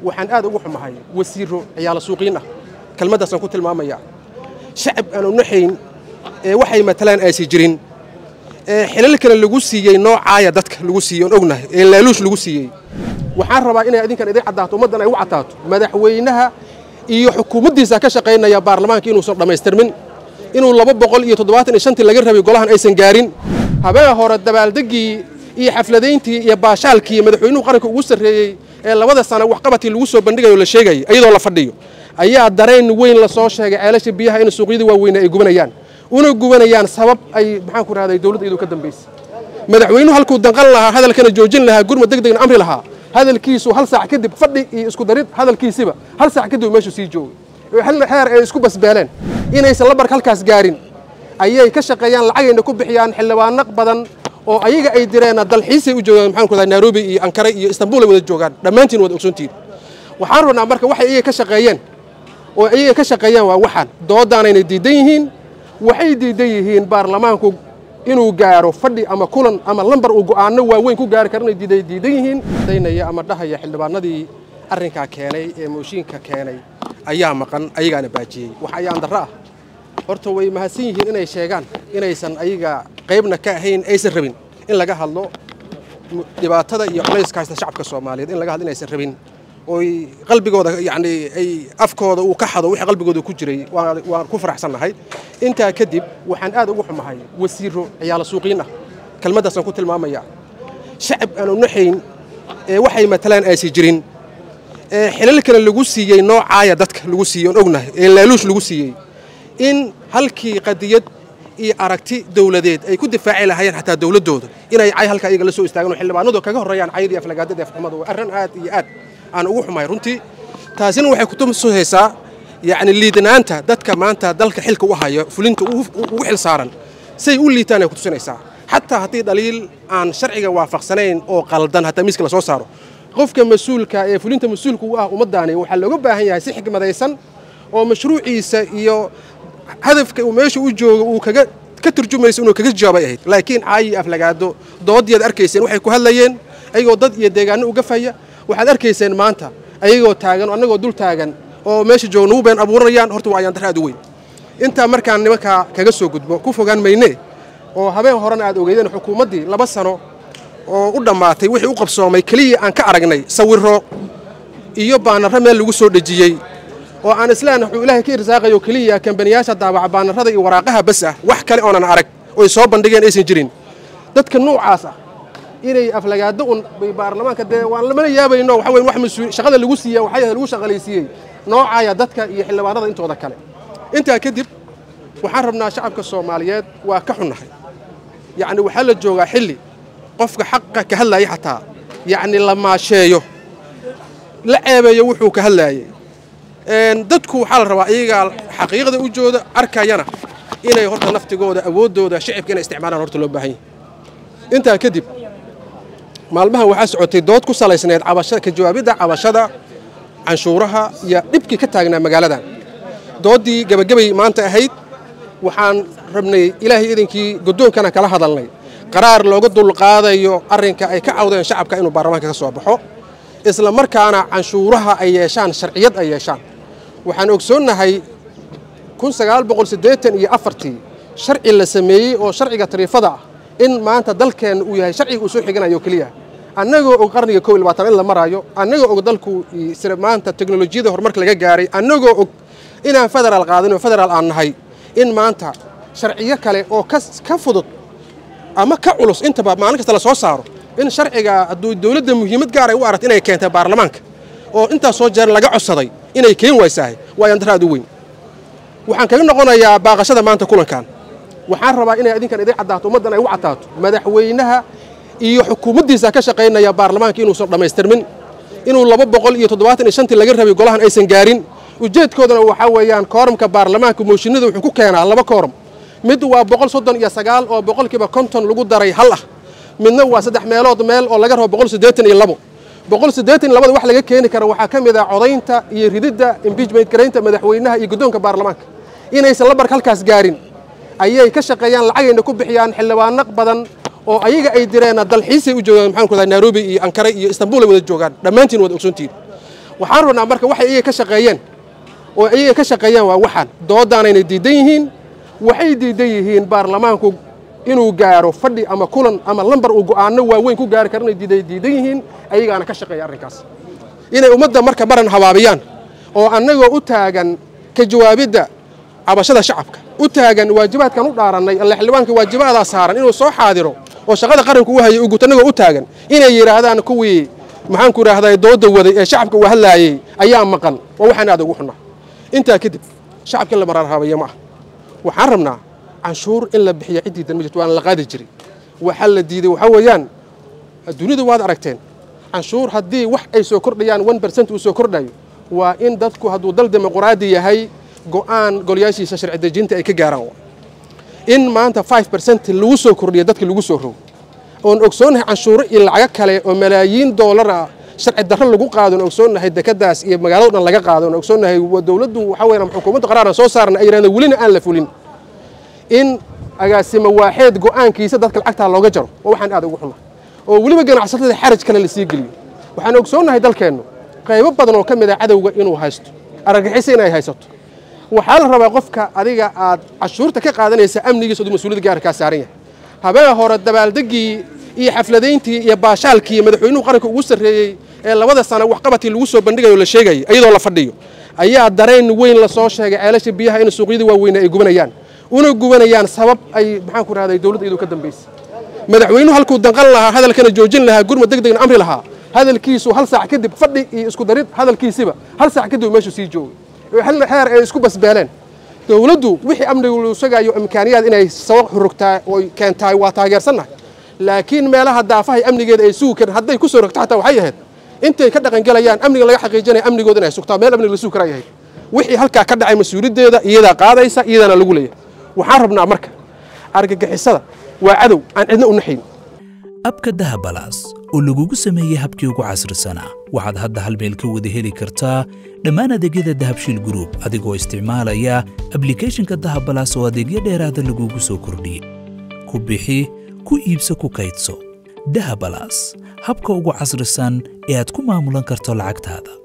waxaan aad ugu xumahay wasiiro ciyaalo suuqiin ah kelmaddaasaan ku tilmaamaya shacab aan unaxayn ee waxay matalaan aysi jirin ee xilalkana lagu siiyey noocaaya dadka lagu siiyey oon ognahay ee laaluush lagu siiyey waxaan rabaa inay adinkan idin caddaato ummaddan ay ugu caddaato madaxweynaha iyo xukuumaddiisa ka shaqaynaya baarlamaanka inuusan dhammaystirmin inuu laba boqol iyo toddobaatan iyo shantii laga rabay golahan aysan gaarin habeen hore dabaaldeggii iyo xafladayntii iyo baashaalkii madaxweynuhu qaranka ugu sarreeyey ee labada sano waxqabadkii lagu soo bandhigayo la sheegayay iyadoo la fadhiyo ayaa dareen weyn la soo sheegay ceelasha biyaha in suuqyadii waaweyne ay gubanayaan una gubanayaan sabab ay maxaan ku rahday dowladda iyadoo ka dambaysay madaxweynuhu halkuu danqan lahaa hadalkana joojin lahaa gurmad deg degna amri lahaa hadalkiisu hal saac kadib fadhi iyo isku darid hadalkiisiba hal saac kadib meeshu sii joogay heer ay isku basbeeleen inaysan la barka halkaas gaarin ayay ka shaqeeyaan lacagayna ku bixiyaan xildhibaano badan oo ayaga ay direenna dalxiisay u joogaan maxaan ku rahdaa nairobi iyo ankara iyo istanbul ay wada joogaan dhammaantiin wada ogsoontihin waxaan rabnaa marka waxay iyaga ka shaqeeyeen oo iyaga ka shaqeeyaan waa waxaan doodaanayna diidan yihiin waxay diidan yihiin baarlamaanku inuu gaaro fadhi ama kulan ama lambar uu go'aano waaweyn ku gaari kara inay diidan yihiin daynaya ama dhahaya xildhibaanadii arrinkaa keenay ee mooshiinka keenay ayaa maqan ayagaana baajiyey wax ayaan darro ah horta way mahadsan yihiin inay sheegaan inaysan ayaga qaybna ka ahayn aysan rabin in laga hadlo dhibaatada iyo culayska haysta shacabka soomaaliyeed in laga hadlo inaysan rabin oy qalbigooda yacni ay afkooda uu ka xado wixii qalbigooda ku jiray waan ku faraxsannahay intaa kadib waxaan aad ugu xumahay wasiiro ciyaalo suuqiin ah kelmaddaasaan ku tilmaamaya shacab aan unaxayn ee waxay matalaan aysi jirin ee xilalkana lagu siiyey noocaaya dadka lagu siiyey oon ognahay ee laaluush lagu siiyey in halkii qadiyad iyo aragti dowladeed ay ku difaaci lahaayeen xataa dowladdooda inay cay halkaa iyaga la soo istaagaan oo xildhibaanadu kaga horreeyaan cayadii aflagaadada afxumada waa arrin aad iyo aad aan ugu xumahay runtii taasina waxay kutusaysaa yacni liidanaanta dadka maanta dalka xilka u haya fulinta ugu xil saaran say u liitaan ay kutusinaysaa xataa haddii dhaliil aan sharciga waafaqsanayn oo qaldan hataa miiska la soo saaro qofka mas-uulka ee fulinta mas-uulka u ah ummaddaani waxaa looga baahan yahay si xikmadaysan oo mashruuciisa iyo hadafka uu meesha u joogo uu kaga ka turjumayso inuu kaga jawaabay ahayd laakiin caayi aflagaado doodii aad arkayseen waxay ku hadlayeen ayagoo dad iyo deegaano uga faya waxaad arkayseen maanta ayagoo taagan oo annagoo dul taagan oo meesha jooga nagu been abuuranayaan horta waa ayaan darra aad u weyn intaa markaan nimankaa kaga soo gudbo ku fogaan mayne oo habeen horena aad ogeydeen xukuumaddii laba sano oo u dhammaatay wixii u qabsoomay keliya aan ka aragnay sawiro iyo baanarro meel lagu soo dhejiyey oo aan islaan wuxuu ilaahay ka irsaaqayo keliya kambaniyaasha daabaca baanarrada iyo waraaqaha bas ah wax kale oonan arag oy soo bandhigeen aysan jirin dadka nuucaas ah inay aflagaado un baarlamaanka dee waan lamana yaabayno waxa weyn wax mas-uul shaqada lagu siiya waxay lagu shaqalaysiiyey noocaaya dadka iyo xildhibaanada intooda kale intaa kadib waxaan rabnaa shacabka soomaaliyeed waa ka xunnahay yacni waxaa la joogaa xilli qofka xaqa ka hadlaaya xataa yacni la maasheeyo la ceebeeyo wuxuu ka hadlaayey dadku waxaa la rabaa iyagaa xaqiiqda u jooda arkayana inay horta naftigooda awooddooda shicibka inay isticmaalaan horta loo baahan yahay intaa kadib maalmahan waxaa socotay dood ku salaysneed ka jawaabidda cabashada canshuuraha iyo dhibkii ka taagnaa magaaladan dooddii gebagabay maanta ahayd waxaan rabnay ilaahay idinkii guddoonkana kala hadalnay qaraar looga dulqaadayo arrinka ay ka cawdeen shacabka inuu baarlamaanka ka soo baxo isla markaana canshuuraha ay yeeshaan sharciyad ay yeeshaan waxaan ogsoonnahay iyo afartii sharci la sameeyey oo sharciga tariifada ah in maanta dalkeenna uu yahay sharciga uu soo xiganayo keliya annagoo og qarniga kow iyo labaatan in la maraayo annagoo og dalku maanta teknolojiyada horumarka laga gaaray annagoo og inaan federaal qaadinoo federaal aan nahay in maanta sharciyo kale oo ka fudud ama ka culus intaba maalin kasta la soo saaro in sharciga hadduu dowladda muhiimad gaar ay u aragto inay keentay baarlamaanka oo intaas soo jeer laga codsaday inay keen waysaahay waa ayaan darra aad u weyn waxaan kaga noqonayaa baaqashada maanta kulankan waxaan rabaa inay adinkan idin caddaato ummaddan ay ugu caddaato madaxweynaha iyo xukuumaddiisa ka shaqaynaya baarlamaanka inuusan dhammaystirmin inuu laba boqol iyo toddobaatan iyo shantii laga rabay golahan aysan gaarin ujeedkoodana waxaa weeyaan kooramka baarlamaanka mooshinada wuxuu ku keenaa laba kooram mid waa boqol soddon iyo sagaal oo boqolkiiba konton lagu daray hal ah midna waa saddex meelood meel oo laga rabo boqol siddeetan iyo labo boqol siddeetan iyo labada wax laga keeni kara waxaa ka mid ah codaynta iyo rididda imbiijment garaynta madaxweynaha iyo guddoonka baarlamaanka inaysan la barka halkaas gaarin ayay ka shaqeeyaan lacagayna ku bixiyaan xildhibaano badan oo ayaga ay direenna dalxiisay u joogaan maxaan ku nairobi iyo ankara iyo istanbul ay wada joogaan dhammaantiin wada ogsoontihin waxaan rabnaa marka waxay iyaga ka shaqeeyeen oo iyaga ka shaqeeyeen waa waxaan doodaanayna diidan yihiin waxay diidan yihiin baarlamaanku inuu gaaro fadhi ama kulan ama lambar uu go'aano waaweyn ku gaari karo inay diidan yihiin ayagaana ka shaqeeya arrinkaas inay ummadda marka maran habaabiyaan oo annagoo u taagan ka jawaabidda cabashada shacabka u taagan waajibaadkan u dhaarannay alle xildhibaanka waajibaadaa saaran inuu soo xaadiro oo shaqada qaranku u hayay ugut annagoo u taagan inay yidhaahdaan kuwii maxaanku idhaahdaa dooda waday ee shacabka uu hadlaayey ayaa maqan waa waxaan aad ugu xunnaa intaa kadib shacabka in la marar habayo ma ah waxaan rabnaa canshuur in la bixiya ciddiidan ma jirto waana la qaadi jiray waxaa la diiday waxaa weeyaan dunidu waad aragteen canshuur haddii wax ay soo kordhayaan one bercent uu soo kordhayo waa in dadku hadduu dal dimuqraadi yahay go'aan golayaashiisa sharci dejinta ay ka gaaraan in maanta five bercent lagu soo kordhiyo dadkii lagu soo rogo oon ogsoonnahay canshuuro iyo lacago kale oo malaayiin doolar ah sharci darro lagu qaado oon ogsoonnahay dekadaas iyo magaalado dhan laga qaado oon ogsoonnahay dowladdu waxaa weeyaan xukuumadda qaraaran soo saarna ay yidhahdeen welina aan la fulin in agaasimo waaxeed go'aankiisa dadka lacagtaa looga jaro waa waxaan aad ugu xunaa oo weliba ganacsatada xaraj kale la sii geliyo waxaan ogsoonnahay dalkeennu qaybo badan oo ka mid ah cadowga inuu haysto argagixisa inay haysato waxaa la rabaa qofka adiga aad cashuurta ka qaadanaysa amnigiisa aduu mas-uuliyadda gaarkaa saaran yahay habeen hore dabaaldeggii iyo xafladayntii iyo baashaalkii madaxweynuhu qaranka ugu sarreeyey ee labada sano waxqabadkii lagu soo bandhigayo la sheegayay iyadoo la fadhiyo ayaa dareen weyn la soo sheegay ceelasha biyaha in suuqyada waaweyne ay gubanayaan una gubanayaan sabab ay maxaan ku rahday dowladda iyadoo ka dambaysay madaxweynuhu halkuu danqan lahaa hadalkana joojin lahaa gurmad deg degna amri lahaa hadalkiisu hal saac kadib fadhi iyo isku darid hadalkiisiba hal saac kadib meeshu sii joogay heer ay isku basbeeleen dowladdu wixii amnigu lu sugaayo imkaaniyaad inay sabab xurugtaa oy keentahay waa taageersannahay laakiin meelaha daafahay amnigeeda ay sugi karin hadday ku soo rogto xataa waxay ahayd intay ka dhaqangelayaan amniga laga xaqiijinaya amnigooda inay sugtaa meel amniga la sugi karay ahayd wixii halkaa ka dhacay mas-uuliyaddeeda iyadaa qaadaysa iyadaana lagu leeyahay waxaan rabnaa marka argagixisada waa cadow aan cidna u naxayn abka dahabalaas oo lagugu sameeyey habkii ugu casrisanaa waxaad hadda hal meel ka wada heli kartaa dhammaan adeegyada dahabshiil gruub adigoo isticmaalaya ablikhethonka dahabalaas oo adeegyo dheeraada lagugu soo kordhiyey ku bixi ku iibso ku kaydso dahabalaas habka ugu casrisan ee aad ku maamulan karto lacagtaada